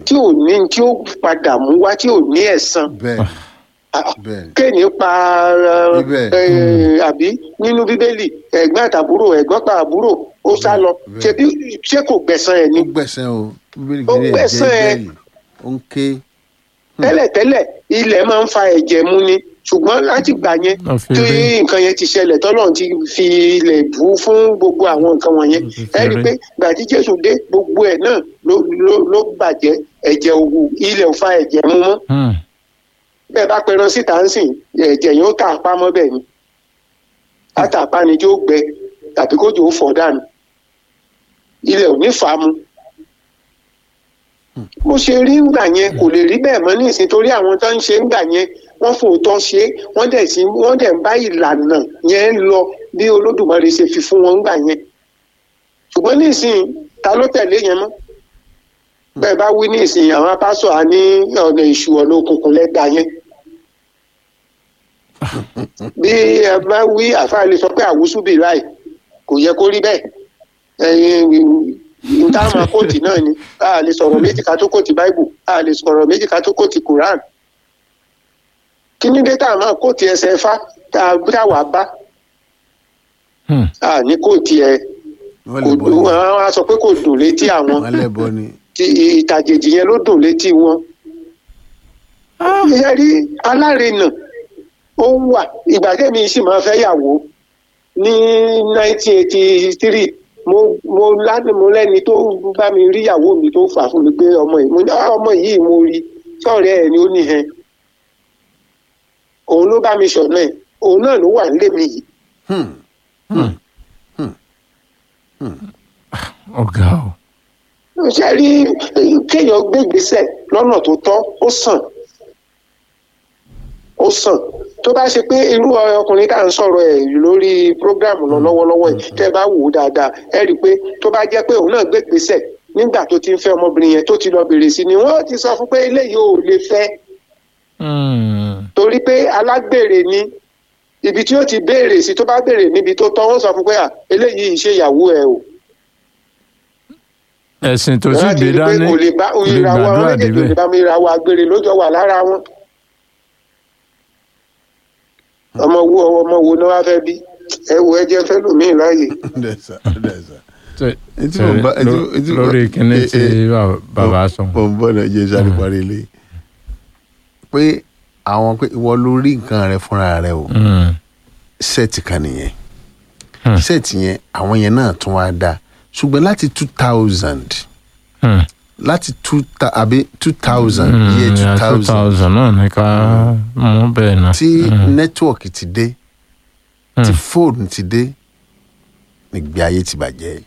tí ò ní tí ó padà mú wá tí ò ní ẹ̀san bẹ́ẹ̀ bẹ́ẹ̀ kéènì pa ẹ, Ibẹ̀. ẹ, àbí nínú bíbélì ẹ̀gbọ́n àtàbúrò ẹ̀gbọ́n pa àbúrò ó sá lọ Bẹ́ẹ̀. ṣebí ṣé kò gbẹ̀san ẹ̀ ni ó gbẹ̀sẹ̀ o bíbélì Ó gírí ẹ̀ jẹ́ gbẹ̀san ẹ̀. bẹ́ẹ̀lì ó ń ké tẹ́lẹ̀tẹ́lẹ̀ ilẹ̀ máa ń fa ẹ̀jẹ̀ mu ni ṣùgbọ́n láti gbà yẹn Wọ́n fi tí rí. nǹkan yẹn ti ṣẹlẹ̀ tọ́lọ́run ti fi ilẹ̀ bù ú fún gbogbo àwọn nǹkan wọ̀nyẹn Wọ́n ti fi ẹ rí i rí. pé gbà tí jésù dé gbogbo ẹ̀ náà ló ló ló bàjẹ́ ẹ̀jẹ̀ òwú ilẹ̀ ò fa ẹ̀jẹ̀ mu mọ́ Hmm. bẹ́ẹ̀ bá pẹran síta ń sìn ẹ̀jẹ̀ yẹn ó tà apá mọ́ bẹ́ẹ̀ ni látàpá ni tí ó gbẹ tàbí kójú ó fọ̀ dànù ilẹ̀ ò ní fà á mu bó ṣe rí ńgbà yẹn kò lè rí bẹ́ẹ̀ mọ́ ní ìsìn torí àwọn tó ń ṣe ńgbà yẹn wọ́n fòótọ́ ṣe é wọ́n dẹ̀ sí wọ́n dẹ̀ ń bá ìlànà yẹn lọ bí olódùmarè ṣe fi fún wọn ńgbà yẹn ṣùgbọ́n ní ìsìn ta ló tẹ̀lé yẹn mọ́ bẹ́ẹ̀ bá wí ní ìsìn àwọn apásọ̀ á ní ọ̀nà ìṣù ọ̀nà òkùnkùn lẹ́gbà yẹn bí ẹ bá wí àfáà lè sọ pé àwùsù bì láì kò yẹ kó rí bẹ́ẹ̀ ẹ̀yin nta máa kóòtì náà ni a lè sọ̀rọ̀ méjì ká tó kóòtì báìbù a lè sọ̀rọ̀ méjì ká tó kóòtì quran kí ní dé tá a máa kóòtì ẹsẹ̀ ifá tá a tá wàá bá Hmm. a ní kóòtì ẹ wọ́n kò lè bọ́ dùn ni àwọn á sọ pé kò dùn létí àwọn wọ́n lè bọ́ ni tí ìtàjèjì yẹn ló dùn létí wọn. ìyẹn rí alárinà ó wà ìgbà tẹ́mi sì máa fẹ́ yàwó ní 1983 mo mo lánàá mo lẹ́ni tó bá mi rí ìyàwó mi tó fà fún mi pé ọmọ yìí mo ní "Ah, ọmọ yìí mo rí sọ̀rọ̀ ẹ̀ ni ó ní hẹn òun ló bá mi sọ̀nà ẹ̀ òun náà ló wà nílé mi yìí Hmm. ọ̀gá o. ṣe rí kéèyàn gbé ìgbésẹ̀ lọ́nà tó tọ́ ó sàn ó sàn tó bá ṣe pé irú ọkùnrin tá à ń sọ̀rọ̀ ẹ̀ lórí prógráàmù lọ lọ́wọ́lọ́wọ́ yìí tẹ́ ẹ bá wò ó dáadáa ẹ rí i pé tó bá jẹ́ pé òun náà gbé ìgbésẹ̀ nígbà tó ti ń fẹ́ ọmọbìnrin yẹn tó ti lọ bèrè sí ni wọ́n ti sọ fún pé eléyìí ò lè fẹ́ Hmm. torí pé alágbèrè ni ibi tí ó ti béèrè sí tó bá béèrè níbi tó tọ́ wọ́n sọ fún pé à eléyìí ṣe ìyàwó ẹ o ẹ̀sìn tó sì Wọ́n á ti gbé rí pé dání kò lè bá kò lè ìràwọ̀ àwọn gbàdúrà méjèèjì ò lè débẹ̀. bá mi ìràwọ̀ àgbèrè lójọ wà lára wọn. ọmọ wo ọmọ wo ni wọ́n fẹ́ bí ẹ wo ẹjẹ fẹ́ lòmíì láàyè. dẹ̀sà dẹ̀sà. Tẹ- Etí mo bá- etí mo- etí mo- lórí kíní eh, tí eh, bàbá- bàbá sọ. mo ń bọ̀ náà jẹ́ sáré parí ilé pé àwọn pé ìwọ ló rí nǹkan rẹ fúnra rẹ o Hmm. sẹ́ẹ̀tì kan nìyẹn Hmm. sẹ́ẹ̀tì yẹn àwọn yẹn náà tún wá dá ṣùgbọ́n láti two thousand Hmm. láti two ta àbí two thousand Hmm, year two yeah, thousand 2000 náà ní ká mú bẹ́ẹ̀ náà. tí Hmm. nẹ́tíwọ̀kì ti dé tí fóònù ti dé nígbé ayé ti bàjẹ́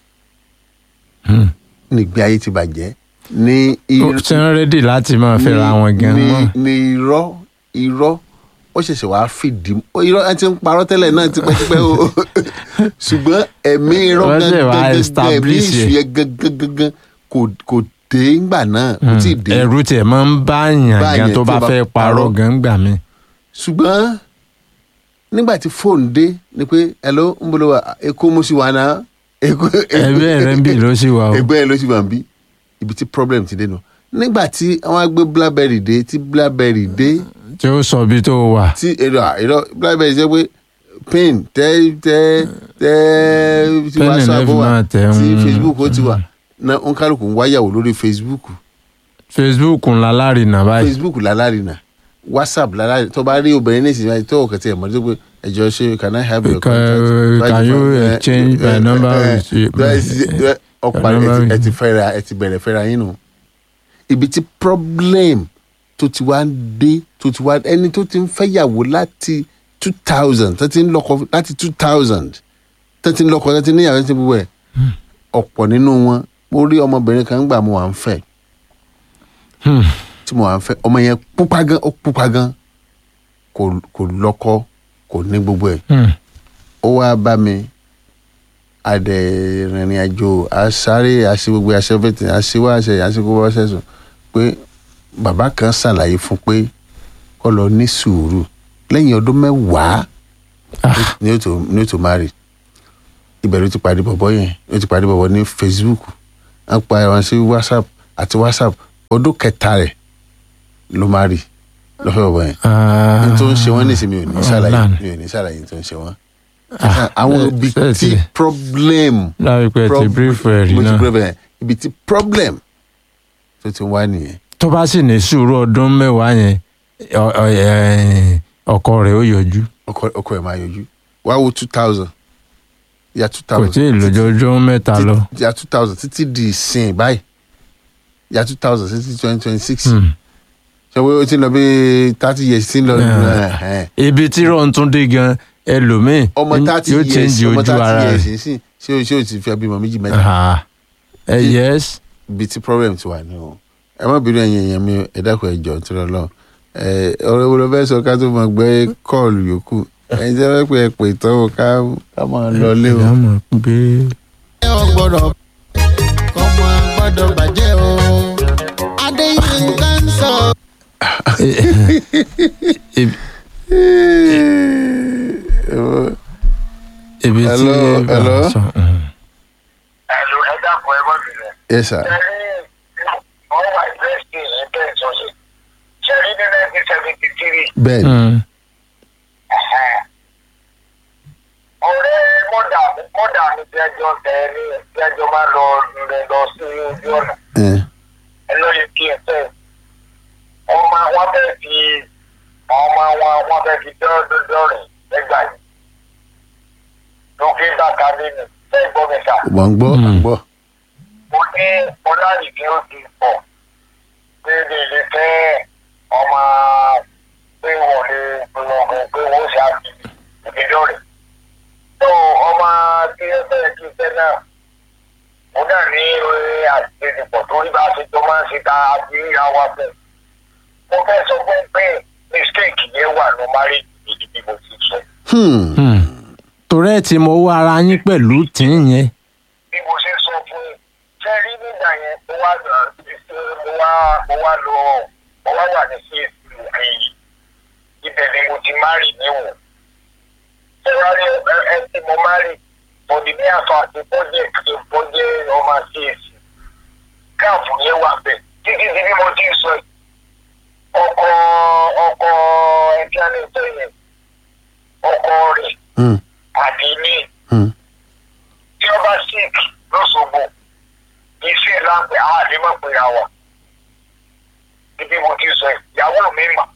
Hmm. nígbé ayé ti bàjẹ́ ní ó ti ń rédì láti máa fẹ́ra wọn gan ní mọ́. ní irọ́ irọ́ ó ṣẹ̀ṣẹ̀ wàá fìdí ó irọ́ ẹ ti ń parọ́ tẹ́lẹ̀ náà tipẹ́tipẹ́ o ṣùgbọ́n ẹ̀mí irọ́ Wọ́n ṣẹ̀ wá gangan ẹ̀mí establish ìṣù ẹ̀. yẹn gangan gangan kò kò dé ńgbà náà kò tí ì dé ẹ̀rù tiẹ̀ máa ń bá yàn Bá gan yàn tó tó bá bá fẹ́ parọ́ parọ́. gan gbà mí. ṣùgbọ́n nígbà tí fóònù dé ni pé hello ń bolo wa èkó mo sì wà náà èkó ẹgbẹ́ rẹ̀ ń bì ló sì wà o. ẹgbẹ́ ẹ ló sì wà ń bí ibi tí problem ti dé nù nígbà tí wọ́n á gbé blackberry dé tí blackberry dé tí ó sọ bí tó wà. tí èrò èrò blackberry ṣe pé pin tẹ tẹ tẹ tí Pen and whatsapp F wà máa tẹ̀, tí mm, facebook ó ti wà na nkálukú ń wáyàwó lórí facebook facebook ńlá lárinà báyìí. facebook lálárìnà whatsapp lálárìnà tó bá rí obìnrin ní ìsinyìí tó kẹtì ẹ̀ mọ́ tó pé ẹjọ́ ṣe can i have your Can- contact can you exchange my number with you? ọ̀pá My number ẹ with ti you. fẹ́ra ẹ ti bẹ̀rẹ̀ fẹ́ra yín nù ibi tí problem tó ti wá dé tó ti wá ẹni tó ti ń fẹ́yàwó láti two thousand tó ti ń lọ́kọ láti two thousand tó ti ń lọ́kọ tó ti níyàwó tó ti gbogbo ẹ̀ ọ̀pọ̀ nínú wọn mo rí ọmọbìnrin kan gbà mo wà ń fẹ́ Hmm. tí mo wà ń fẹ́ ọmọ yẹn pupa gan ó pupa gan kò kò lọ́kọ kò ní gbogbo ẹ̀ Hmm. ó wá bá mi adẹ rìnrìn àjò àsáré àṣẹ gbogbo àṣẹ fẹtẹ àṣewá àṣẹ àṣẹ gbogbo àṣẹ sùn pé bàbá kan ṣàlàyé fún pé kó lọ ní sùúrù lẹ́yìn ọdún mẹ́wàá Ah. ni ó tó ni ó tó marry ibẹ̀ ló ti pàdé bọ̀bọ̀ yẹn ló ti pàdé bọ̀bọ̀ ní facebook wọ́n pa wọn sí whatsapp àti whatsapp ọdún kẹta rẹ̀ ló má rí lọ́fẹ̀ẹ́ bàbá yẹn Ah, n tó ń ṣe wọ́n nísìnyí mi ò ní ṣàlàyé Ọ̀làn. mi ò ní ṣàlàyé n tó ń ṣe wọ́n. Ah, àwọn eh, ibi ṣe tí ti- problem láìpẹ́ ti prob- brief ẹ̀ rí mo ti náà brief ẹ̀ ibi tí problem tó ti wá nìyẹn. tó bá sì ní sùúrù ọdún mẹ́wàá yẹn ọ- ọ- ẹ̀, ọkọ rẹ̀ ó yọjú ọkọ ọkọ ẹ̀ máa yọjú wá wo two thousand ya two kò thousand tí ì lójoojúmọ́ mẹ́ta lọ. ya two thousand títí di ìsìn báyìí ya two thousand títí twenty twenty six Hmm. ṣé o ti lọ bí thirty years ti ń lọ Yeah. ẹ̀hẹ́n. ibi tí rọ̀ tún dé gan ẹlòmíì ọmọ thirty yóò years change ọmọ ojú thirty ara years rẹ̀. sí ṣé o ṣé o ti fi bímọ méjì mẹ́ta Ah, ẹ yes ibi tí problem ti wà ní o ẹ má bínú ẹ̀yin èèyàn mi ẹ dákun ẹ jọ̀ọ́ nítorí Ọlọ́run ẹ ọ̀rọ̀ wo ló fẹ́ sọ ká tó mọ gbé kọ́ọ̀lù yòókù ẹ̀yin tí wọ́n pè é pè tán o ká ká máa lọ lé o. ìyá mọ̀ pé ọgbọ́dọ̀ kọ́mọ gbọ́dọ̀ bàjẹ́ o adéyínká ń sọ. ibi- ibi tí Hello, hello. sọ, mm. ẹ̀lú ẹ dákun ẹ mọ́ bìrẹ̀. yes sir. ṣẹ́rí wọ́n wà ìrẹsì yìí bẹ́ẹ̀ tó ṣe. ṣẹ́rí ní nineteen seventy three bẹ́ẹ̀ ni Mm. ọ̀rẹ́ mọ́dà mọ́dà mi tí ẹjọ́ tẹ ẹ ní tí ẹjọ́ máa lọ rẹ̀ lọ sí ojú ọ̀nà ẹ ẹ lóye kí ẹ fẹ́. wọ́n máa wọ́n fẹ́ fi ọmọ wọn wọ́n fẹ́ fi dọ́ọ̀dọ́ rìn lẹ́gbà yìí. lókè bàtà nínú fẹ́ gbọ́ mi sà. mọ̀ ń gbọ́ à ń Mm. gbọ́. mo ní ọlárì tí ó ti pọ̀ pé lè lè fẹ́ ọmọ pé wọ́n lè gbọ̀ngàn pé wọ́n ṣe àti ìdíjọ́ rẹ̀. tó ọmọ tí ẹ fẹ́ kí fẹ́ náà mo náà ní orí àtìlẹ́yìnpọ̀ tó rí bá a ṣe jọ máa ń ṣe ta àti ìyá wa fẹ́. mo fẹ́ sọ fún pé mistake yẹn wà ní marriage ìdí bí mo ti sọ. Hmm. Mm. torí ẹ ti mọ owó ara yín pẹ̀lú tí ń yẹn bí mo ṣe sọ fún un ṣe rí nígbà yẹn mo wá lọ mo wá mo wá lọ mo wá wà ní csc òkè yìí ibẹ̀ ni mo ti márì níwọ̀n ṣé wàá rí ẹ ẹ tí mo márì mo di ní àfa àti bọ́jẹ̀ kí bọ́jẹ̀ ọmọ csc káàfù yẹn wà bẹ́ẹ̀ títí di bí mo ti sọ yìí ọkọ ọkọ ẹgbẹ́ ní ìtọ́ yẹn ọkọ rẹ̀ Hmm. àti ní Hmm. tí ó bá sick lọ́sọ̀gbọ̀ iṣẹ́ láǹpẹ̀ àwọn àdémọ̀ pé ra wà. ibi mo ti sọ ẹ̀, ìyàwó mi mà.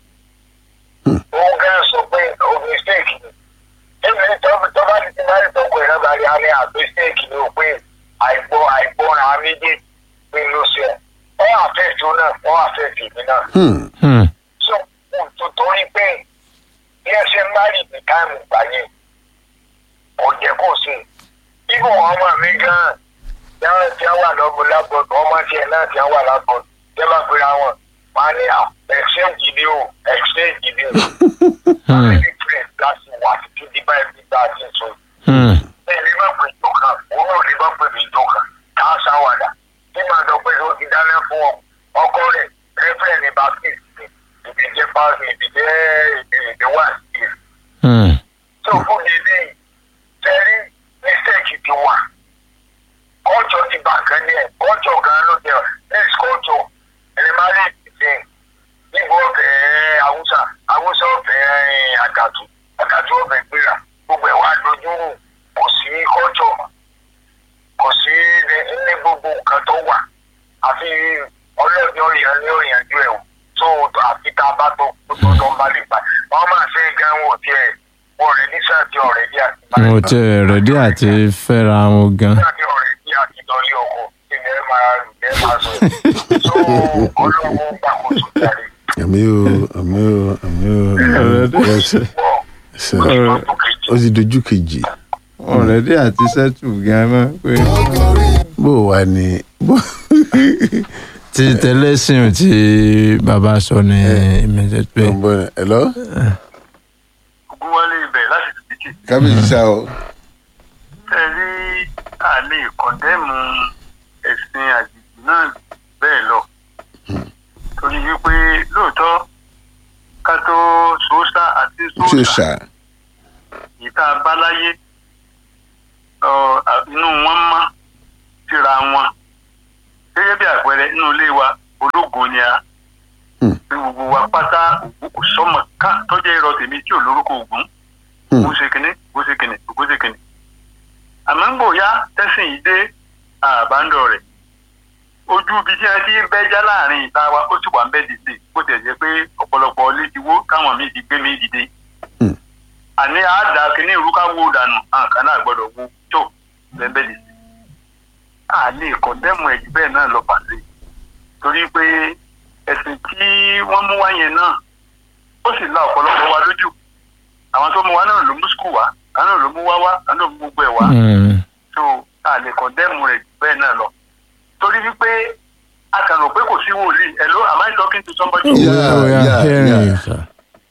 òun gan sọ pé o mistake ni. ẹ̀mí tó tó bá ti ti máa ń tọkọ ìrẹ́bà rí a ní à mistake ni o pé àìgbọ́ àìgbọ́ra méjèèjì pé ló ṣe ẹ̀. wọ́n àfẹ́ tó náà wọ́n àfẹ́ tèmi náà. Hmm. Mm. so kò torí pé bí ẹ ṣe ń bá rí ní táìmù gbà yẹn kò jẹ́ kó ṣe ibò ọmọ mi gan tí wọ́n ti wà lọ́gbọ̀n lágbọ̀n ọmọ tiẹ̀ náà ti wà lágbọ̀n tẹ́ bá pera wọn máa ní à exchange ni o exchange ni o family friend láti wà títí di báyìí bí bá a ti sọ Mm. ẹ lè má pè tó kan òun náà lè má pè mí tó kan ká ṣàwàdà tí màá sọ pé ó ti dáná fún ọ ọkọ rẹ rẹfẹ ní baptist ni ìdíje pàṣẹ ìdíje ìdíje wà sí i Mm. tó fún mi ní sẹ́rí mistake ti wà kọ́jọ́ ti bà kan ní ẹ̀ kọ́jọ́ gan ló jẹ́ next kọ́jọ́ ẹni máa lè dìde níbo ọ̀fẹ́ haúsá haúsá ọ̀fẹ́ àgàtù àgàtù ọ̀fẹ́ gbéra gbogbo ẹ̀ wá dojúrú kò sí kọ́jọ́ mọ́ kò sí ní ní gbogbo nǹkan tó wà àfi ọlọ́ọ̀dẹ ọ̀yàn ní òyìnbó ẹ̀ tó àfi tá a bá tó tó tó ń bá lè gbà wọ́n máa ṣe gan wò tiẹ̀ wọ́n rẹ̀ ní sáàtì ọ̀rẹ́ bí àti bá mo ti rẹ̀dí àti fẹ́ra wọn gan sáàtì ọ̀rẹ́ bí àti dọ́lé ọkọ̀ ilẹ̀ máa ilẹ̀ máa sọ tó ọlọ́wọ́ gbàkóso jáde àmì o àmì o àmì o yes pọ̀ sir. lọ́dún kejì. ó ti dojú kejì ọ̀rẹ́dí àti sẹ́tù gan mọ́ pé bó o wà ní bó ti tẹlẹ́sìn tí bàbá sọ ní ìmẹ̀jẹ̀ pé ọmọ ẹ hello wọlé ibẹ̀ láti tìbítì kábíyèsí sá o tẹ̀lé àlè kọ̀ndẹ́mù ẹ̀sìn àjèjì náà bẹ́ẹ̀ lọ. torí wípé lóòótọ́ ká tó sòósà àti tí o sòósà ṣá yìí tá a bá láyé ọ, à- inú wọn mọ́ síra wọn. gẹ́gẹ́ bí àpẹẹrẹ inú ilé wa ológun ni a Hmm. bí gbogbo wa pátá ògún kò sọmọ ká tọjá irọ́ tèmi tí ò lórúkọ ògún Hmm. bó ṣe kìnní bó ṣe kìnní bó ṣe kìnní àmọ́ ń gbòòyá tẹ́sìn yìí dé àbándọ̀ rẹ̀ ojú ibi tí a ti ń bẹ́já láàrin ìta wa ó sì wà ń bẹ́ dìde bó tẹ̀ jẹ́ pé ọ̀pọ̀lọpọ̀ ilé ti wó káwọn míì ti gbé mi dìde Hmm. àní àádá kìíní ìrú ká wó dànù àǹkan náà gbọ́dọ̀ wó tó bẹ́ẹ̀ bẹ́ẹ̀ dìde a lè kọ̀ndẹ́mù ẹ̀jú bẹ́ẹ̀ náà lọ pàṣẹ torí pé ẹ̀sìn tí wọ́n mú wá yẹn náà ó sì la ọ̀pọ̀lọpọ̀ wa lójú àwọn tó mú wa náà ló mú skul wá àwọn náà ló mú wá wá àwọn náà ló mú gbogbo ẹ̀ wá Mm. so a lè kọ̀ndẹ́mù rẹ̀ jù bẹ́ẹ̀ náà lọ torí wípé a kàn rò pé kò sí wòlíì hello am I talking to somebody? Yeah, Oh, yeah, yeah, hearing yeah. you, sir.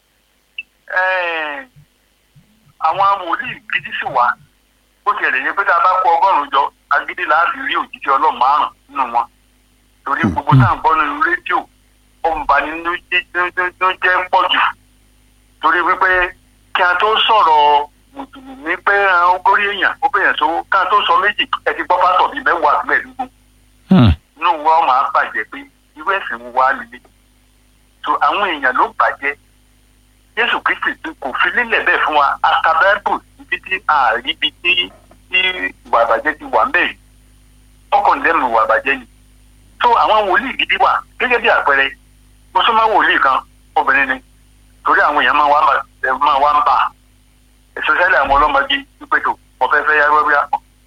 Ẹ́ẹ̀, àwọn wòlíì gidi sì wá bó tiẹ̀ lè yẹ pé tá a bá kó ọgọ́rùn-ún jọ agídí láàbì rí òjijì ọlọ́run márùn nínú wọn torí gbogbo tá à ń gbọ́ nínú rédíò ó ń ba nínú jẹ́ nínú jẹ́ ń pọ̀ jù torí wípé kí a tó sọ̀rọ̀ mùsùlùmí pé ó górí èèyàn ó bẹ̀yàn sówó ká tó sọ méjì ẹ ti gbọ́ pásọ̀ bíi mẹ́wàá àti mẹ́ẹ̀ẹ́dógún Hmm. inú wa máa bàjẹ́ pé irú ẹ̀sìn wo wá líle so àwọn èèyàn ló bàjẹ́ jésù kristi tí kò fi lílẹ̀ bẹ́ẹ̀ fún wa akabẹ́bù ibi tí àríbi tí tí ìwà àbàjẹ́ ti wà ń bẹ̀ rí ọkàn lẹ́nu ìwà àbàjẹ́ ni so àwọn wòlíì gidi wà gẹ́gẹ́ bí àpẹẹrẹ mo sún mọ́ wòlíì kan obìnrin ni torí àwọn èèyàn máa wá ń bà ẹ máa wá ń bà especially àwọn ọlọ́mọdé wípé tó mo fẹ́ fẹ́ yára wíwá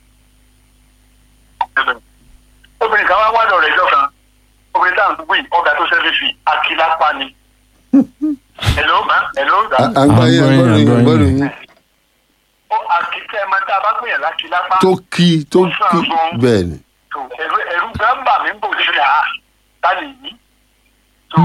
obìnrin kan wá wádọ̀ rẹ̀ jọ kan obìnrin táwọn gbogbo yìí ọgá tó ṣẹ́fẹ́ fi akílápá ni hello ma hello à da à ń gbọ́ yín à ń gbọ́ yín à ń gbọ́ Àgbọ̀yìn, yín ó akíkẹ́ ẹ̀ máa tá a bá gbìyànjú lákílápá tó kí tó kí bẹ́ẹ̀ ni tó ẹ̀rú ẹ̀rú gbàǹbà mi ń bò sí à tá lè yí tó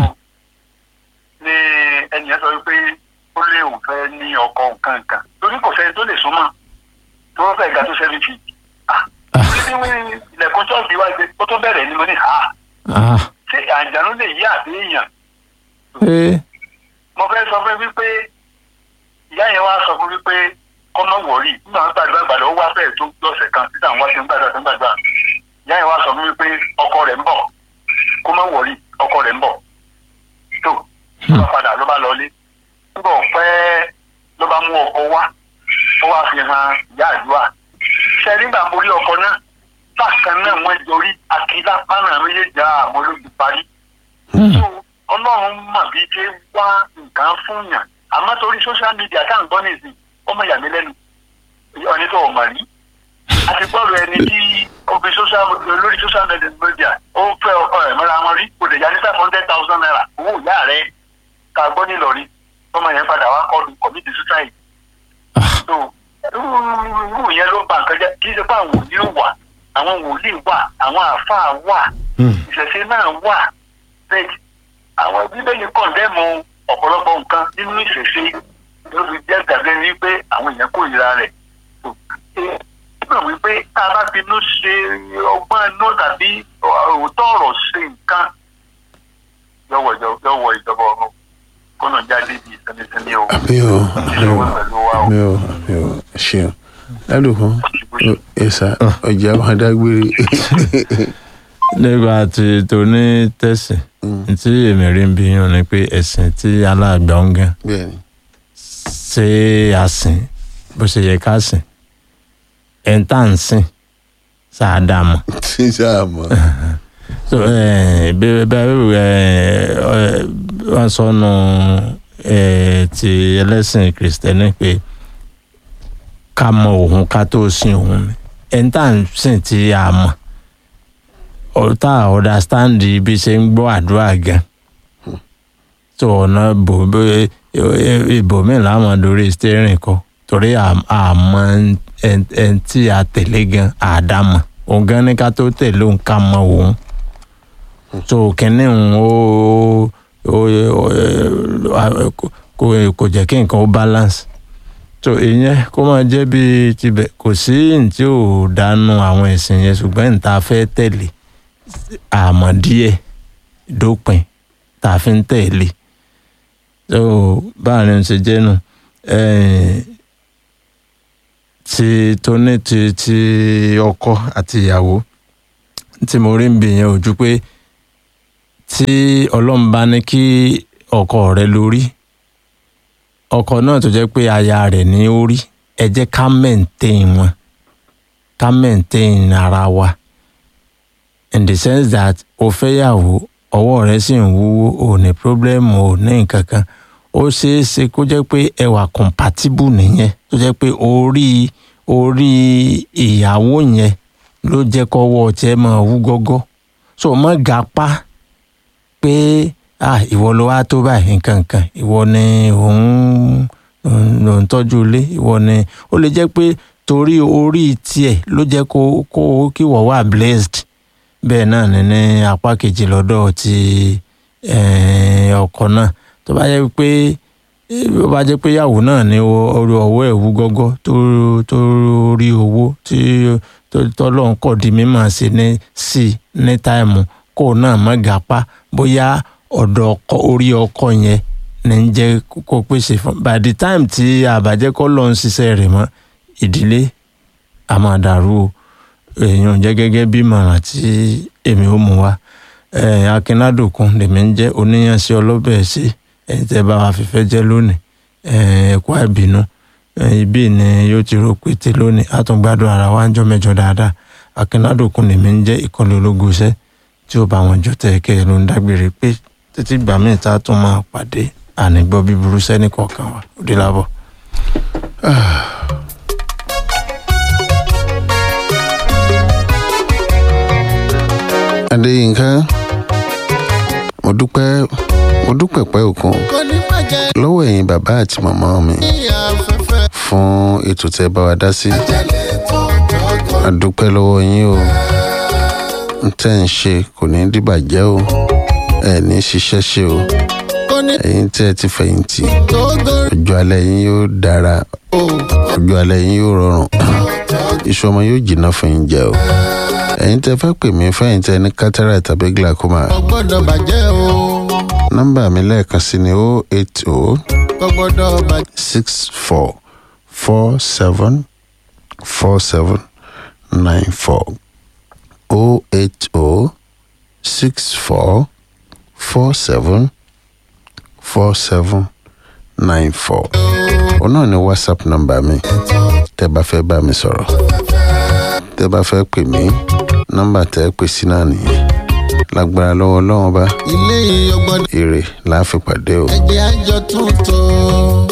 ní ẹnìyẹn sọ wípé ó lé òun fẹ́ ní ọkọ nǹkan nǹkan torí kò sẹ́ni tó lè súnmọ́ tó wọ́n fẹ́ ga tó ṣẹ́fẹ́ fi torí bí wọ́n ilẹ̀kùn ṣọ́ọ̀bì wá ṣe ó tó bẹ̀rẹ̀ ni mo ní à Ah. ṣé àǹjànú lè yí àbí èèyàn Eh. mo fẹ́ sọ fún wípé ìyá yẹn wá sọ fún wípé kọ́mọ wọ̀rí nígbà wọn gbàdúrà gbàdúrà ó wá fẹ́ẹ̀ tó lọ́sẹ̀ kan títà wọn ṣe ń gbàdúrà tó ń gbàdúrà ìyá yẹn wá sọ fún wípé ọkọ rẹ̀ ń bọ̀ kọ́mọ wọ̀rí ọkọ rẹ̀ ń bọ̀ tó ló bá padà ló bá lọlé nígbà ọ̀pẹ́ ló bá mú ọkọ wá ó wá fi hàn ìyá àdúrà ṣe nígbà mo rí ọkọ náà bákan náà wọ́n jorí akílápá náà méjèèjì àmọ́ ló ti parí so ọlọ́run mọ̀ bí ṣe wá nǹkan fún yàn àmọ́ torí social media tá à ń gbọ́ nìsín ó mọ̀ yà mí lẹ́nu ọ̀ní tó o mọ̀ rí àti gbọ́dọ̀ ẹni tí ó fi social lórí social media ó fẹ́ ọkọ rẹ̀ mọ́ra wọn rí kò lè yá ní five hundred thousand naira owó ìyá rẹ̀ ká gbọ́ nílọrin ọmọ yẹn padà wá kọlu committee suicide so irú yẹn ló ń ba nǹkan jẹ́ kí ṣe pé àwọn wòlíì wà àwọn wòlíì wà àwọn àáfàá wà ìṣẹ̀ṣe náà wà bẹ́ẹ̀ àwọn bíbélì kọ̀ndẹ́mù ọ̀pọ̀lọpọ̀ nǹkan nínú ìṣẹ̀ṣe ló fi jẹ́ gàdé wípé àwọn èèyàn kórìíra rẹ̀. nígbà wípé tá a bá finú ṣe ọgbọ́n inú tàbí òótọ́ ọ̀rọ̀ ṣe nǹkan yọ̀wọ̀ yọ̀wọ̀ ìjọba ọ̀run kọ́nà jáde bíi sẹ́mísẹ́mí o. àmì o àmì o ìṣòwò pẹ̀lú wa o. àmì o àmì o ṣeun ládùúgbò ẹ̀sà ọjà máa dágbére nígbà tí tóní tẹ̀sìn tí èmi rí ń bí yàn ni pé ẹ̀sìn tí aláàgbà ń gan bẹ́ẹ̀ ni ṣé a sìn bó ṣe yẹ ká sìn ẹ̀ ń tà ń sìn sáadà mọ́. tí sáà mọ̀ so ẹ bẹ́ẹ̀ bẹ́ẹ̀ ẹ wọ́n sọnù ẹ ti ẹlẹ́sìn kìrìsìtẹ́nì pé ká mọ òun ká tó sin òun ni ẹ̀ ń tà ń sìn tí a mọ̀ ọ̀tá understand bí ṣe ń gbọ́ àdúrà gan tó ọ̀nà ibòmíì láwọn lórí steering kọ torí àmọ́ ẹn tí a tẹ̀lé gan àdámọ̀ òun gan ní ká tó tẹ̀lé òun ká mọ òun tó kínní òun ó kò kò jẹ́ kí nǹkan ó balance tó ìyẹn kó máa jẹ́ bí tibẹ̀ kò sí ní tí ò dánú àwọn ẹ̀sìn yẹn ṣùgbọ́n ní ta fẹ́ tẹ̀lé àmọ́ díẹ̀ dópin tá a fi ń tẹ̀lé so báà ni ṣe jẹ́ nù ti tóní ti ti ọkọ àti ìyàwó tí mo rí ń bì yẹn ojú pé tí ọlọ́run bá ní kí ọkọ rẹ lórí ọkọ náà tó jẹ́ pé aya rẹ̀ ní orí ẹ jẹ́ ká maintain wọn ká maintain ara wa in the sense that o fẹ́yàwó ọwọ́ rẹ sì ń wúwo ò ní problem ò ní nǹkan kan ó ṣeé ṣe kó jẹ́ pé ẹ wà compatible nìyẹn tó jẹ́ pé orí orí ìyàwó yẹn ló jẹ́ kọ́wọ́ tiẹ̀ máa wú gọ́gọ́ so má gapá pé ah ìwọ ló wá tó báyìí nǹkan nǹkan ìwọ ni òun ló ń tọ́jú ilé ìwọ ni ó lè jẹ́ pé torí orí tiẹ̀ ló jẹ́ kó kó kí wọ́n wà blessed bẹ́ẹ̀ náà ni ní apá kejì lọ́dọ̀ ti eh, ọkọ náà tó bá jẹ́ pé ó bá jẹ́ pé ìyàwó náà ní orí ọwọ́ ẹ̀ wú gọ́gọ́ tó tó rí owó tí tọ́lọ́run kọ̀ di mímọ̀ sí ní sí ní táìmù kó náà má gapá bóyá ọ̀dọ̀ ọkọ orí ọkọ yẹn ní ń jẹ́ kó pèsè fún by the time tí àbájẹ́ kọ́ lọ́n ṣiṣẹ́ rẹ̀ mọ́ ìdílé a máa dàrú o èèyàn jẹ́ gẹ́gẹ́ bí ìmọ̀ràn tí èmi ó mú wa akínádòkun lèmi ń jẹ́ oníyànṣẹ́ ọlọ́bẹ̀ sí ẹ̀yin tẹ́ bá wa fífẹ́ jẹ́ lónìí ẹ̀kọ́ àìbínú ibi ni yóò ti rò pété lónìí a tún gbádùn ara wa ń jọ mẹ́jọ dáadáa akínádòkun lèmi ń jẹ́ ìkọlẹ̀ ológun iṣẹ́ tí ó bá wọn jọ tẹ̀ kẹ́ ẹ ló ń dágbére pé títí gbà míì tá a tún máa pàdé ànígbọ́ bíburú sẹ́ni kọ̀ọ̀kan wa ó dé lábọ̀. adéyínká mo dúpẹ́ mo dúpẹ́ pẹ́ òkun kò ní bàjẹ́ lọ́wọ́ ẹ̀yin bàbá àti màmá mi ní afẹ́fẹ́ fún ètò tẹ́ bá wa dá sí tẹ̀lé tó tọ́gọ́. a dúpẹ́ lọ́wọ́ yín o n tẹ́ ń ṣe kò ní dìbàjẹ́ o ẹ̀ ní ṣiṣẹ́ ṣe o kò ní ẹ̀yin tẹ́ ẹ ti fẹ̀yìntì tọ́gọ́. ọjọ́ alẹ́ yín yóò dára o ọjọ́ alẹ́ yín yóò rọrùn iṣu ọmọ yóò jìnnà fún yín jẹ o ẹ̀yin tẹ́ fẹ́ pè mí fẹ́yìn tẹ́ ní cataract tàbí glaucoma kò gbọ́dọ̀ bàjẹ́ o nọ́mbà mi lẹ́ẹ̀kan sí ni o eight o kò gbọ́dọ̀ bàjẹ́. six four four seven four seven nine four o eight o six four four seven four seven nine four òun náà ni whatsapp nọ́mbà mi tẹ́ bá fẹ́ bá mi sọ̀rọ̀ tẹ́ bá fẹ́ pè mí nọ́mbà tẹ́ pè sí náà nìyẹn lágbára lọ́wọ́ ọlọ́run bá ilé yìí ò gbọ́dọ̀ èrè láàfin pàdé o. ẹ̀jẹ̀ àjọ tuntun.